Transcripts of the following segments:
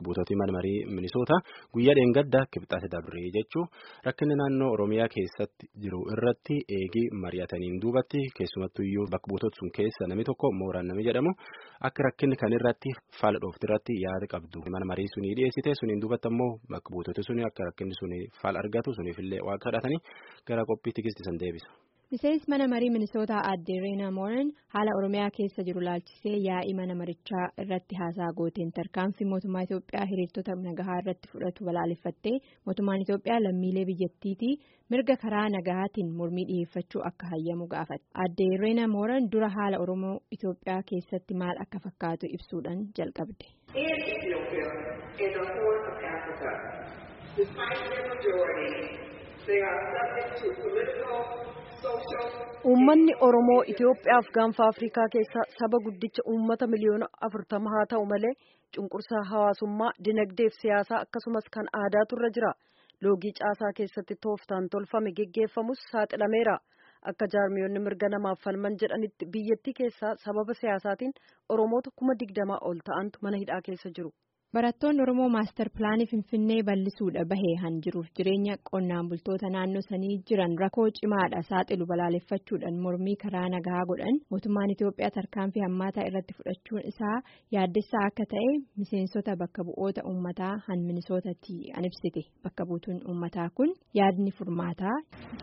buutootii mana marii minisoota guyyaa dheengaddaa kibxaate dabree jechuu rakkinni naannoo oromiyaa keessatti jiru irratti eegii mari'ataniin duubatti keessumattuyyuu bakka buutota sun keessa namni tokko mooraan namni jedhamu akka rakkinni kan irratti faala dhoofti irratti yaada qabdu mana marii sunii dhiyeessite suniin duubatti ammoo bakka buutota suni akka rakkinni suni faala argatu suniifillee waan kadhatanii gara qophii tikisti san deebisa. miseensi mana marii minisootaa aadde reenaa mooran haala oromiyaa keessa jiru laalchisee yaa'ii mana marichaa irratti haasaa gooteen tarkaanfii mootummaa itiyoophiyaa hiriirtota nagahaa irratti fudhatu balaaleffattee mootummaan itiyoophiyaa lammiilee biyyattiitii mirga karaa nagahaatiin mormii dhiyeeffachuu akka hayyamu gaafate aadde reenaa mooran dura haala oromoo itiyoophiyaa keessatti maal akka fakkaatu ibsuudhaan jalqabde. Uummanni Oromoo Itoophiyaaf gaanfa Afrikaa keessa saba guddicha uummata miliyoona afurtama haa ta'u malee cunqursaa hawaasummaa dinagdeef siyaasaa akkasumas kan aadaatu irra jira. Loogii caasaa keessatti tooftaan tolfame geggeeffamus saaxilameera. Akka jaarmiyoonni mirga namaaf falman jedhanitti biyyattii keessaa sababa siyaasaatiin Oromoota kuma digdamaa ol ta'antu mana hidhaa keessa jiru. Barattoonni Oromoo maastar pilaanii Finfinnee bal'isuudha bahee han jiruuf jireenya qonnaan bultoota naannoo sanii jiran rakkoo cimaadha saaxilu balaaleffachuudhaan mormii karaa nagaa godhan mootummaan Itoophiyaa tarkaanfii hammaataa irratti fudhachuun isaa yaaddessaa akka ta'e miseensota bakka bu'oota uummataa han minisootatti an ibsite bakka buutuun uummataa kun yaadni furmaataa.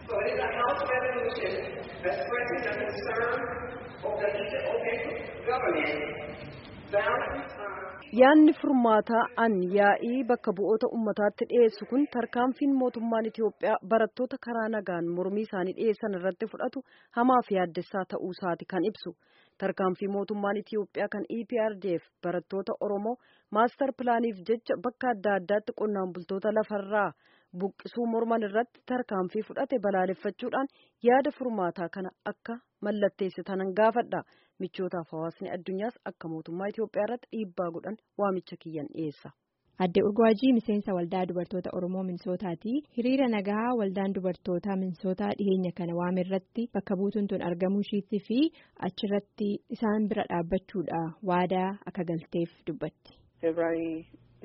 Yaadni furmaataa an yaa'ii bakka bu'oota ummataatti dhiyeessu kun tarkaanfiin mootummaan Itiyoophiyaa barattoota karaa nagaan mormii isaanii dhiyeessan irratti fudhatu hamaaf yaaddessaa ta'uu isaati kan ibsu. Tarkaanfii mootummaan Itiyoophiyaa kan EPRDF barattoota Oromoo maastar pilaaniif jecha bakka adda addaatti qonnaan bultoota lafarraa buqqisuu morman irratti tarkaanfii fudhate balaaleffachuudhaan yaada furmaataa kana akka mallatteessitanan gaafadha. michootaaf hawaasni addunyaas akka mootummaa Itiyoophiyaa irratti dhiibbaa godhan waamicha kiyyan dhiyeessa. Adde Urgwaajii miseensa waldaa dubartoota Oromoo Minisootaati. Hiriira nagaa waldaan dubartoota Minisootaa dhiyeenya kana waame irratti bakka buutuun tun argamuu ishiitti fi achirratti isaan bira dhaabbachuudha waadaa akka galteef dubbatti. Febraarii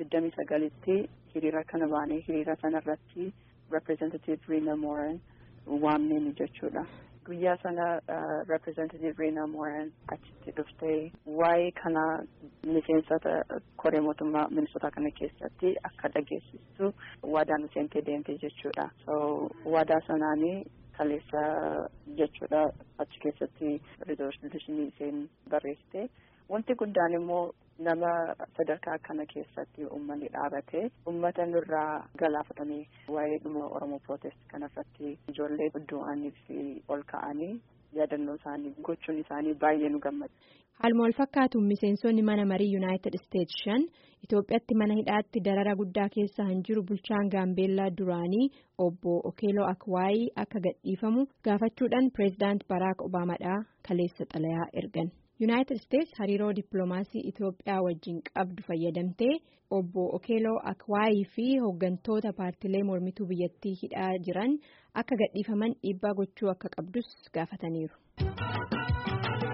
29tti hiriira kana baanee hiriira sanarratti representative Reena Mooran waamneen jechuudha. guyyaa sana representative Reena Mooran achitti dhuftee waa'ee kana miseensota koree mootummaa minisootaa kana keessatti akka dhageessistu waadaa nu seentee deemte jechuudha. So waadaa sanaanii kaleessa jechuudha achi keessatti rizolushinii isheen barreessite. Wanti guddaan immoo nama sadarkaa kana keessatti uummanni dhaabate uummata nurraa galaafatamee waa'ee dhuma Oromoo Protest kanarratti ijoollee du'anii fi ol ka'anii yaadannoo isaanii gochuun isaanii baay'ee nu gammada. Haaluma wal fakkaatuun miseensonni mana marii Yuunaayitid Isteetsi shan Itoophiyaatti mana hidhaatti darara guddaa keessa han jiru bulchaan Gaambeellaa duraanii obbo Okeeloo Akwaayii akka gadhiifamu gaafachuudhaan pireezidaant Baraak Obaamaadhaa kaleessa xalayaa ergan. Yuunaayitid Isteetsi hariiroo dippiloomaasii Itoophiyaa wajjin qabdu fayyadamtee obbo Okeeloo Akwaayii fi hooggantoota paartilee mormituu biyyattii hidhaa jiran akka gadhiifaman dhiibbaa gochuu akka qabdus gaafataniiru.